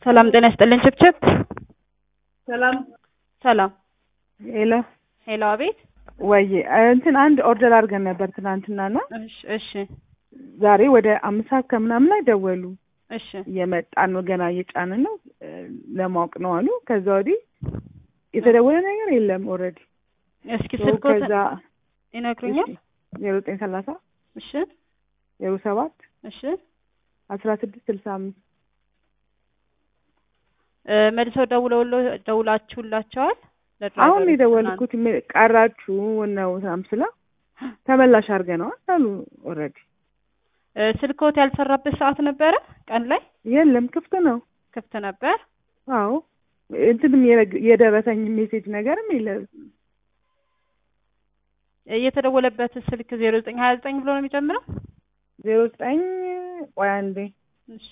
ሰላም ጤና ይስጥልኝ ችብችብ። ሰላም ሰላም ሄሎ ሄሎ፣ አቤት። ወይ እንትን አንድ ኦርደር አድርገን ነበር ትናንትናና እሺ እሺ ዛሬ ወደ አምስት ሰዓት ከምናምን ላይ ደወሉ። እሺ እየመጣን ነው ገና እየጫንን ነው እ፣ ለማወቅ ነው አሉ። ከዛ ወዲህ የተደወለ ነገር የለም። ኦልሬዲ እስኪ ስልኮት ከዛ ይነግሩኛል። ዜሮ ዘጠኝ ሰላሳ እሺ ዜሮ ሰባት እሺ አስራ ስድስት ስልሳ አምስት እ፣ መልሰው ደውለውሎ ደውላችሁላቸዋል? ለድራይቨሩ አሁን የደወልኩት ም- ቀራችሁ ነው ምናምን ስላ ተመላሽ አድርገነዋል አሉ። ኦልሬዲ እ፣ ስልኮት ያልሰራበት ሰዓት ነበረ ቀን ላይ የለም ክፍት ነው። ክፍት ነበር። አዎ እንትንም የረግ- የደረሰኝ ሜሴጅ ነገርም የለም። እ፣ የተደወለበት ስልክ ዜሮ ዘጠኝ ሀያ ዘጠኝ ብሎ ነው የሚጀምረው። ዜሮ ዘጠኝ ቆይ አንዴ እሺ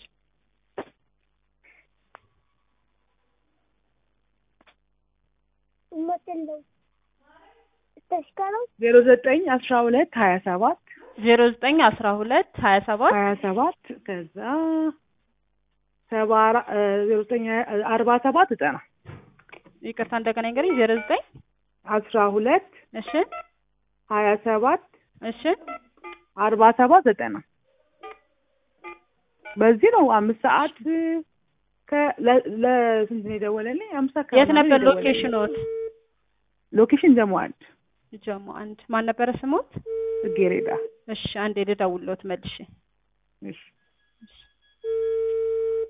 ዜሮ ዘጠኝ አስራ ሁለት ሀያ ሰባት ዜሮ ዘጠኝ አስራ ሁለት ሀያ ሰባት ሀያ ሰባት ከዛ ሰባ አራ- እ፣ ዜሮ ዘጠኝ ሀያ- አርባ ሰባት ዘጠና ይቅርታ እንደገና እንግዲህ ዜሮ ዘጠኝ አስራ ሁለት እሺ ሀያ ሰባት እሺ አርባ ሰባት ዘጠና በዚህ ነው አምስት ሰዓት ከ- ለ- ለስንት ነው የደወለልኝ? አምስት ሰዓት የት ከምናምን ነበር የደወለልኝ። ሎኬሽኖት? ሎኬሽን ጀሞ አንድ ጀሞ አንድ ማን ነበረ ስሞት? ጽጌረዳ እሺ አንዴ ልደውልዎት መልሼ እሺ